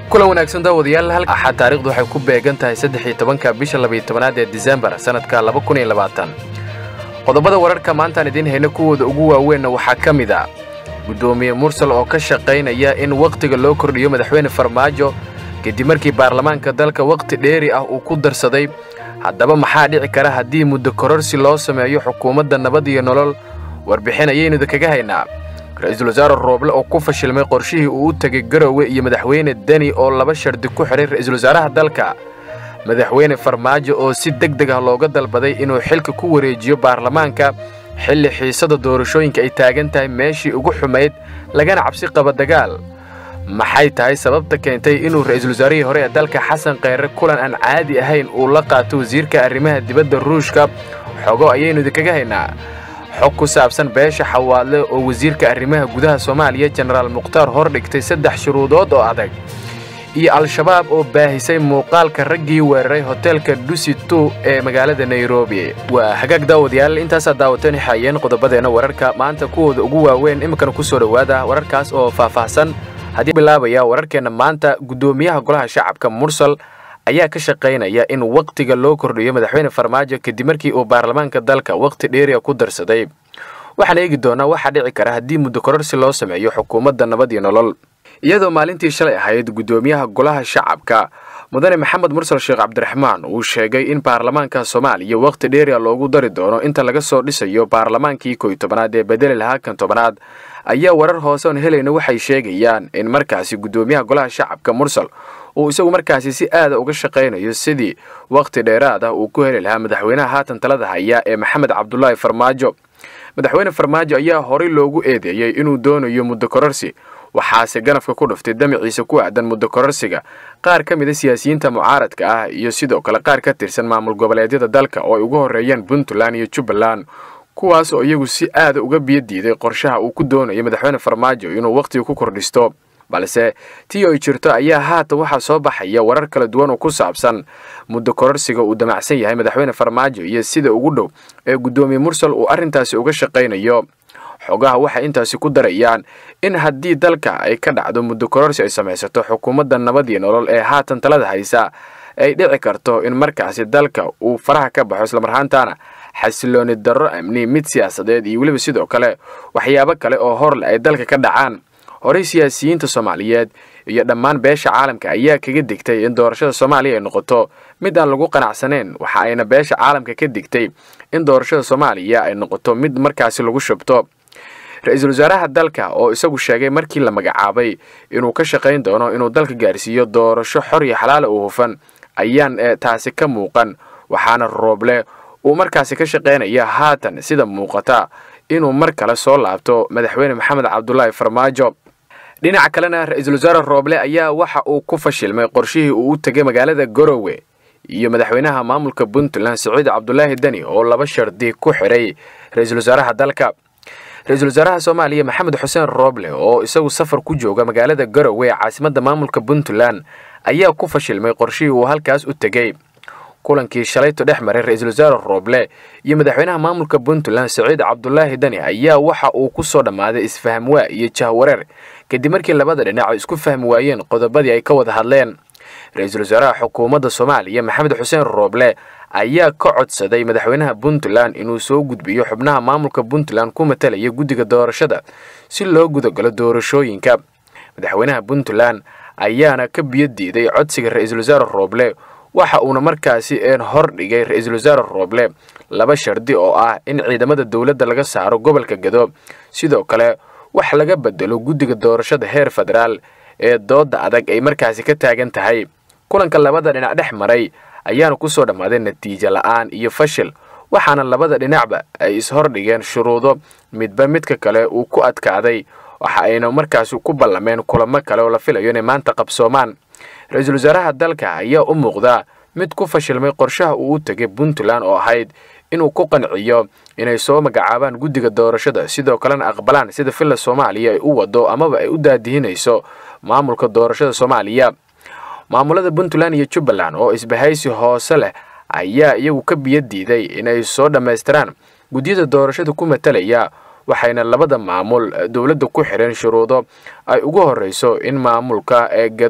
kulan wanaagsan daawadayaal hal axad taarikhdu waxay ku beegan tahay saddex iyo tobanka bisha labayo tobanaad ee disembar sannadka laba kun iyo labaatan qodobada wararka maantaan idiin hayna kuwooda ugu waaweynna waxaa ka mid a guddoomiye mursal oo ka shaqaynaya in wakhtiga loo kordhiyo madaxweyne farmaajo kadib markii baarlamaanka dalka wakhti dheeri ah uu ku darsaday haddaba maxaa dhici kara haddii muddo kororsi loo sameeyo xukuumadda nabad iyo nolol warbixin ayaynuda kaga haynaa ra-iisul wasaare rooble oo ku fashilmay qorshihii uu u tegay garowe iyo madaxweyne deni oo laba shardi ku xidhay ra-iisul wasaaraha dalka madaxweyne farmaajo oo si deg deg ah looga dalbaday inuu xilka ku wareejiyo baarlamaanka xilli xiisada doorashooyinka ay taagan tahay meeshii ugu xumayd lagana cabsi qaba dagaal maxay tahay sababta keentay inuu ra-iisul wasaarihii hore ee dalka xasan kheyre kulan aan caadi ahayn uu la qaato wasiirka arrimaha dibadda ruushka xogo ayaynu idinkaga haynaa xog ku saabsan beesha xawaadle oo wasiirka arrimaha gudaha soomaaliya jenaraal mukhtaar hor dhigtay saddex shuruudood oo adag iyo al-shabaab oo baahisay muuqaalka raggii weeraray hoteelka dusi tu ee magaalada nairobi waa hagaag daawadayaal intaasaa daawateen xaayeen qodobadeenna wararka maanta kuwooda ugu waaweyn iminkana ku soo dhowaada wararkaas oo faahfaahsan haddii bilaabaya wararkeenna maanta guddoomiyaha golaha shacabka mursal ayaa ka shaqaynaya in wakhtiga loo kordhiyo madaxweyne farmaajo kadib markii uu baarlamaanka dalka wakhti dheeriya ku darsaday waxaan eegi doonaa waxaa dhici kara haddii muddo kororsi loo sameeyo xukuumadda nabad iyo nolol iyadoo maalintii shalay ahayd guddoomiyaha golaha shacabka mudane maxamed mursal sheekh cabdiraxmaan uu sheegay in baarlamaanka soomaaliya wakhti dheeriya loogu dari doono inta laga soo dhisayo baarlamaankii koy tobanaad ee bedeli lahaa kan tobanaad ayaa warar hoose oon helayna waxay sheegayaan in markaasi guddoomiyaha golaha shacabka mursal uu isagu markaasi si aada uga shaqaynayo sidii wakhti dheeraad ah uu ku heli lahaa madaxweynaha haatan talada haya ee maxamed cabdulaahi farmaajo madaxweyne farmaajo ayaa horey loogu eedeeyey inuu doonayo muddo kororsi waxaase ganafka ku dhuftay damaciisa ku aadan muddo kororsiga qaar ka mida siyaasiyiinta mucaaradka ah iyo sidoo kale qaar ka tirsan maamul goboleedyada dalka oo ay ugu horreeyeen puntland iyo jubbaland kuwaas oo iyagu si aada uga biyo diiday qorshaha uu ku doonayo madaxweyne farmaajo inuu wakhtiga ku kordhisto balse tii ay jirto ayaa haatan waxaa soo baxaya warar kala duwan oo ku saabsan muddo kororsiga uu damacsan yahay madaxweyne farmaajo iyo sida ugu dhow ee guddoomiye mursal uu arrintaasi uga shaqaynayo xogaha waxay intaasi ku darayaan in haddii dalka ay ka dhacdo muddo kororsi ay samaysato xukuumadda nabad iyo nolol ee haatan talada haysa ay dhici karto in markaasi dalka uu faraha ka baxo islamarhaantaana xasilooni darro amni mid siyaasadeed iyo weliba sidoo kale waxyaabo kale oo horle ay dalka ka dhacaan horey siyaasiyiinta soomaaliyeed iyo dhammaan beesha caalamka ayaa kaga digtay in doorashada soomaaliya ay noqoto mid aan lagu qanacsanayn waxa ayna beesha caalamka ka digtay in doorashada soomaaliya ay noqoto mid markaasi lagu shubto ra-iisul wasaaraha dalka oo isagu sheegay markii la magacaabay inuu ka shaqayn doono inuu dalka gaarsiiyo doorasho xor iyo xalaala u hufan ayaan taasi ka muuqan waxaana rooble uu markaasi ka shaqaynaya haatan sida muuqata inuu mar kale soo laabto madaxweyne maxamed cabdulaahi farmaajo dhinaca kalena ra-iisul wasaare rooble ayaa waxa uu ku fashilmay qorshihii uu u tegay magaalada garowe iyo madaxweynaha maamulka puntland saciid cabdulaahi deni oo laba shardi ku xidhay ra-iisul wasaaraha dalka ra-iisul wasaaraha soomaaliya maxamed xuseen rooble oo isagu safar ku jooga magaalada garowe ee caasimadda maamulka puntland ayaa ku fashilmay qorshihii uu halkaas u tegey kulankii shalayto dhex maray ra-iisul wasaare rooble iyo madaxweynaha maamulka puntland saciid cabdulaahi deni ayaa waxa uu ku soo dhammaaday isfahamwaa iyo jahwareer kadib markii labada dhinac ay isku fahmi waayeen qodobadii ay ka wada hadleen ra-iisul wasaaraha xukuumadda soomaaliya maxamed xuseen rooble ayaa ka codsaday madaxweynaha puntland inuu soo gudbiyo xubnaha maamulka puntland ku matalaya guddiga doorashada si loo gudagalo doorashooyinka madaxweynaha puntland ayaana ka biyo diiday codsiga ra-iisul wasaare rooble waxa uuna markaasi een hor dhigay ra-iisul wasaare rooble laba shardi oo ah in ciidamada dowladda laga saaro gobolka gado sidoo kale wax laga bedelo guddiga doorashada heer federaal ee doodda adag ay markaasi ka taagan tahay kulanka labada dhinac dhex maray ayaana ku soo dhammaaday natiijo la'aan iyo fashil waxaana labada dhinacba ay ishordhigeen shuruudo midba midka kale uu ku adkaaday waxa ayna markaasi ku ballameen kulamo kale oo la filayo inay maanta qabsoomaan ra-iisul wasaaraha dalka ayaa u muuqdaa mid ku fashilmay qorshaha uu u tegay puntland oo ahayd inuu ku qanciyo inay soo magacaabaan guddiga doorashada sidoo kalena aqbalaan sida villa soomaaliya ay u wado amaba ay u daadihinayso maamulka doorashada soomaaliya maamulada puntland iyo jubbaland oo isbahaysi hoose leh ayaa iyagu ka biyo diiday inay soo dhammaystiraan guddiyada doorashada ku matalaya waxayna labada maamul dowladda ku xidheen shuruudo ay ugu horreyso in maamulka ee gado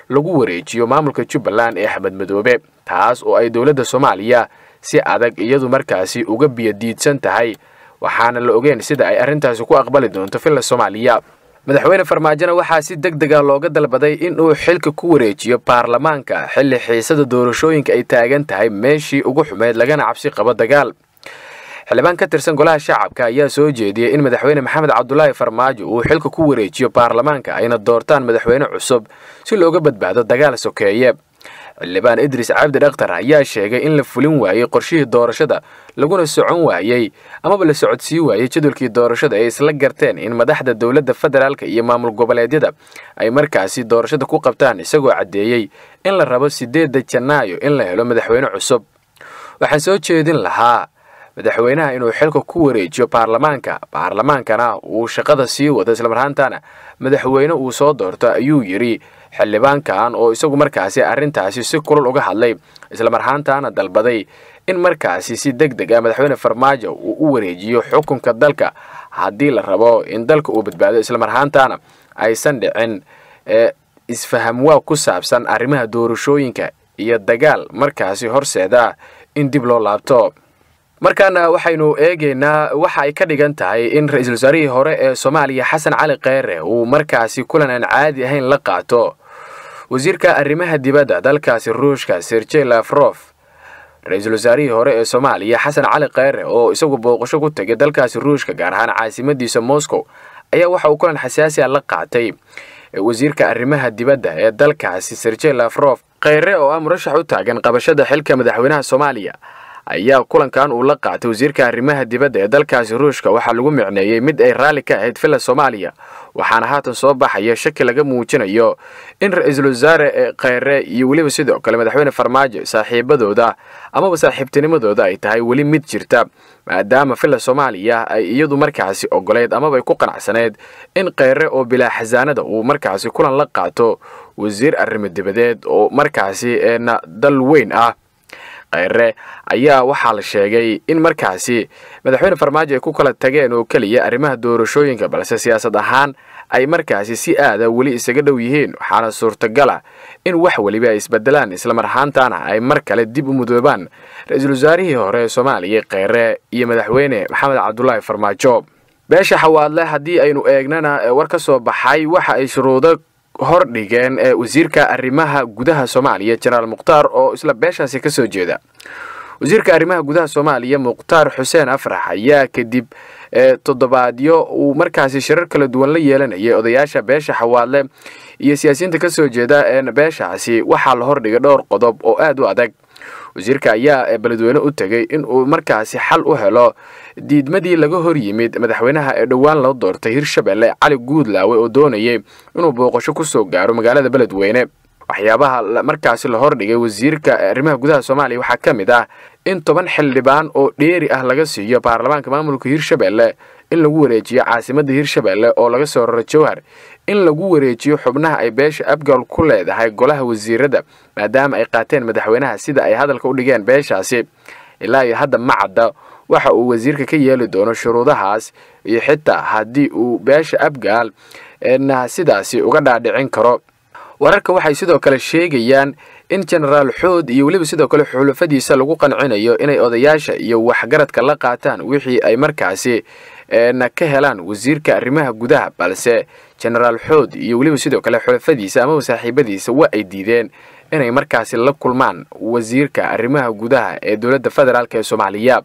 lagu wareejiyo maamulka jubbaland ee axmed madoobe taas oo ay dowladda soomaaliya si adag iyadu markaasi uga biyadiidsan tahay waxaana la ogeyn sida ay arrintaasi ku aqbali doonto villa soomaaliya madaxweyne farmaajona waxaa si deg dega looga dalbaday in uu xilka ku wareejiyo baarlamaanka xilli xiisada doorashooyinka ay taagan tahay meeshii ugu xumeyd lagana cabsi qabo dagaal xildhibaan ka tirsan golaha shacabka ayaa soo jeediyey in madaxweyne maxamed cabdulaahi farmaajo uu xilka ku wareejiyo baarlamaanka ayna doortaan madaxweyne cusub si looga badbaado dagaal sokeeye xildhibaan idris cabdi dhakhtar ayaa sheegay in la fulin waayey qorshihii doorashada laguna socon waayey amaba la socodsii waayey jadwalkii doorashada ay isla garteen in madaxda dowladda federaalka iyo maamul goboleedyada ay markaasi doorashada ku qabtaan isagoo caddeeyey in la rabo siddeedda janaayo in la helo madaxweyne cusub waxaan soo jeedin lahaa madaxweynaha inuu xilka ku wareejiyo baarlamaanka baarlamaankana uu shaqada sii wado islamarhaantana madaxweyne uu soo doorto ayuu yidhi xildhibaankan oo isagu markaasi arrintaasi si kulul uga hadlay islamarhaantana dalbaday in markaasi si deg deg ah madaxweyne farmaajo uu u wareejiyo xukunka dalka haddii la rabo in dalka uu badbaado islamarhaantana aysan dhicin ee isfahamwaa ku saabsan arrimaha doorashooyinka iyo dagaal markaasi horseeda in dib loo laabto markaana waxaynu eegaynaa waxa ay ka dhigan tahay in ra-iisul wasaarihii hore ee soomaaliya xasan cali kheyre uu markaasi kulan aan caadi ahayn la qaato wasiirka arrimaha dibadda dalkaasi ruushka serjey lafrof ra-iisul wasaarihii hore ee soomaaliya xasan cali kheyre oo isagu booqasho ku tegay dalkaasi ruushka gaar ahaan caasimadiisa moscow ayaa waxa uu kulan xasaasi a la qaatay wasiirka arrimaha dibadda ee dalkaasi serjey lafrof kheyre oo ah murashax u taagan qabashada xilka madaxweynaha soomaaliya ayaa kulankan uu la qaatay wasiirka arrimaha dibadda ee dalkaasi ruushka waxaa lagu micneeyey mid ay raalli ka ahayd villa soomaaliya waxaana haatan soo baxaya shaki laga muujinayo in ra-iisul wasaare kheyre iyo weliba sidoo kale madaxweyne farmaajo saaxiibadooda amaba saaxiibtinimadooda ay tahay weli mid jirta maadaama villa soomaaliya ay iyadu markaasi ogoleyd amaba ay ku qanacsaneyd in kheyre oo bilaa xasaanada uu markaasi kulan la qaato wasiir arrimo dibadeed oo markaasi eena dal weyn ah kheyre ayaa waxaa la sheegay in markaasi madaxweyne farmaajo ay ku kala tageen oo keliya arrimaha doorashooyinka balse siyaasad ahaan ay markaasi si aada weli isaga dhow yihiin waxaana suurtagala in wax weliba ay isbedelaan islamar ahaantana ay mar kale dib u mudoobaan ra-iisul wasaarihii hore ee soomaaliya kheyre iyo madaxweyne maxamed cabdulaahi farmaajo beesha xawaadle haddii aynu eegnana war ka soo baxay waxa ay shuruudo hor dhigeen ee wasiirka arrimaha gudaha soomaaliya jenaraal mukhtaar oo isla beeshaasi ka soo jeeda wasiirka arrimaha gudaha soomaaliya mukhtaar xuseen afrax ayaa kadib toddobaadyo uu markaasi shirar kala duwan la yeelanayay odayaasha beesha xawaadle iyo siyaasiyiinta ka soo jeeda ee beeshaasi waxaa la hordhigay dhowr qodob oo aad u adag wasiirka ayaa beledweyne u tegey in uu markaasi xal u helo diidmadii laga hor yimid madaxweynaha ee dhowaan loo doortay hirshabelle cali guudlaawe oo doonayay inuu booqasho ku soo gaaro magaalada beledweyne waxyaabaha markaasi la hordhigay wasiirka arrimaha gudaha soomaaliya waxaa ka mid ah in toban xildhibaan oo dheeri ah laga siiyo baarlamaanka maamulka hirshabelle in lagu wareejiyo caasimadda hirshabelle oo laga soo raro jowhar in lagu wareejiyo xubnaha ay beesha abgal ku leedahay golaha wasiirada maadaama ay qaateen madaxweynaha sida ay hadalka u dhigeen beeshaasi ilaa iyo hadda ma cadda waxa uu wasiirka ka yeeli doono shuruudahaas iyo xitaa haddii uu beesha abgaal na sidaasi uga dhaadhicin karo wararka waxay sidoo kale sheegayaan in jenaraal xood iyo weliba sidoo kale xulafadiisa lagu qancinayo inay odayaasha iyo waxgaradka la qaataan wixii ay markaasi na ka helaan wasiirka arrimaha gudaha balse jenaraal xood iyo weliba sidoo kale xulafadiisa amaba saaxiibadiisa waa ay diideen inay markaasi la kulmaan wasiirka arrimaha gudaha ee dowladda federaalk ee soomaaliya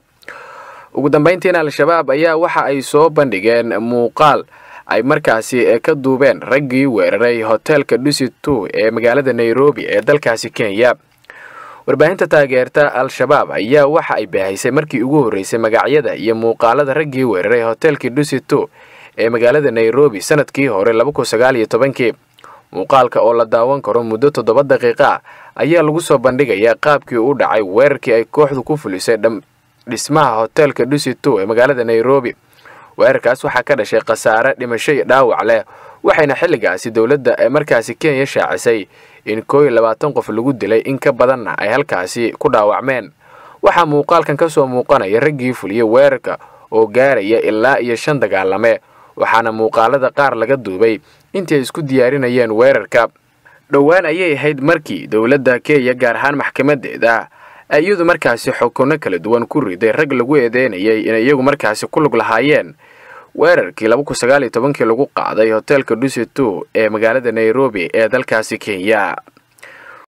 ugu dambayntiina al-shabaab ayaa waxa ay soo bandhigeen muuqaal ay markaasi ka duubeen raggii weeraray hoteelka dusit two ee magaalada nairobi ee dalkaasi kenya warbaahinta taageerta al-shabaab ayaa waxa ay baahaysay markii ugu horreysay magacyada iyo muuqaalada raggii weeraray hoteelkii dusit two ee magaalada nairobi sanadkii hore labakun sagaal iyo tobankii muuqaalka oo la daawan karo muddo toddoba daqiiqa ayaa lagu soo bandhigayaa qaabkii u dhacay weerarkii ay kooxdu ku fulisay dhismaha hoteelka dusit two ee magaalada nairobi weerarkaas waxaa ka dhashay khasaare dhimasho iyo dhaawac leh waxayna xilligaasi dowladda ee markaasi kenya shaacisay in koo iyo labaatan qof lagu dilay in ka badanna ay halkaasi ku dhaawacmeen waxaa muuqaalkan ka soo muuqanaya raggii fuliyey weerarka oo gaaraya ilaa iyo shan dagaalame waxaana muuqaalada qaar laga duubay intii ay isku diyaarinayeen weerarka dhowaan ayay ahayd markii dowladda kenya gaar ahaan maxkamadeeda ay iyadu markaasi xukunno kala duwan ku riday rag lagu eedeynayay inay iyagu markaasi ku lug lahaayeen weerarkii laba kun sagaal iyo tobankii lagu qaaday hoteelka duseto ee magaalada nairobi ee dalkaasi kenya